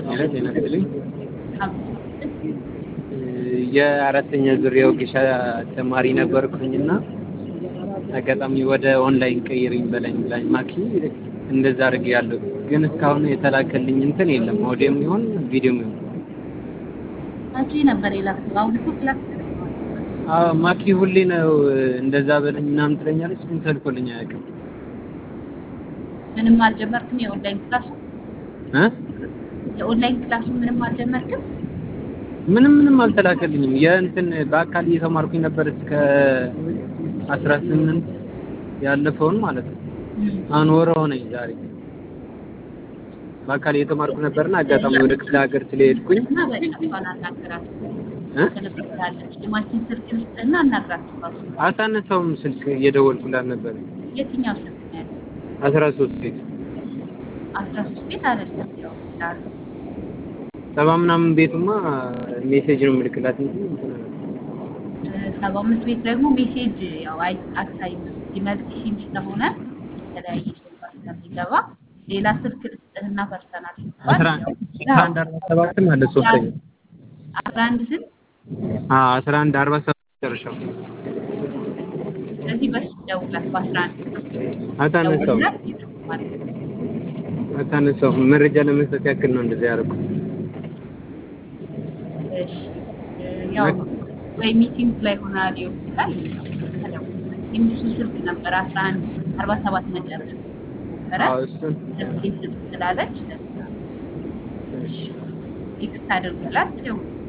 ሄሎ ጤና ይስጥልኝ። የአራተኛ ዙር የወጌሻ ተማሪ ነበርኩኝና አጋጣሚ ወደ ኦንላይን ቀይርኝ በላኝ ብላኝ ማኪ እንደዛ አድርጌ ያለው ግን እስካሁን የተላከልኝ እንትን የለም። ኦዲዮም ይሁን ቪዲዮም ይሁን መቼ ነበር የላክሽው? አሁን እኮ ክላስ አዎ ማኪ ሁሌ ነው እንደዛ በለኝ ምናምን ትለኛለች፣ ግን ተልኮልኝ አያውቅም። ምንም አልጀመርክም? የኦንላይን ክላሱ እ የኦንላይን ክላሱ ምንም አልጀመርክም? ምንም ምንም አልተላከልኝም። የእንትን በአካል እየተማርኩኝ ነበር እስከ አስራ ስምንት ያለፈውን ማለት ነው። አሁን ወር ሆነኝ ዛሬ በአካል እየተማርኩ ነበርና አጋጣሚ ወደ ክፍለ ሀገር ስለሄድኩኝ እና በቃ እሷን አናግራት እ ትልክልሃለች። የማችን ስልክ ውስጥና አናግራት እሷን። አሳነሳውም ስልክ እየደወልኩላት ነበር። የትኛው ስልክ ነው ያለው? አስራ ሶስት ቤት አስራ ሶስት ቤት አይደለም ያው ዳር ሰባ ምናምን ቤቱማ ሜሴጅ ነው የምልክላት እንጂ እንትን አለ። ሰባ አምስት ቤት ደግሞ ሜሴጅ ያው አይ አታይም ሲመልስ ሲም ስለሆነ የተለያየ ሰው ጋር ስለሚገባ ሌላ ስልክ ልስጥህና ፐርሰናል አስራ አስራ አንድ አርባ ሰባትም አለ ሶስተኛ አስራ አንድ ስልክ አዎ አስራ አንድ አርባ ሰባት መጨረሻው ስለዚህ በሱ ደውላት በአስራ አንድ አታነሳውም ደውላት ይደውላል። አታነሳውም መረጃ ለመስጠት ያክል ነው እንደዚህ ያደረኩት። እሺ ያው ወይ ሚቲንግ ላይ ሆና ሊሆን ይችላል። የምሱ ስልክ ነበር አስራ አንድ አርባ ሰባት መጨረሻ ነበረ አዎ እሱን ስልክ ስልክ ስላለች እሺ ቴክስት አድርገላት ደውል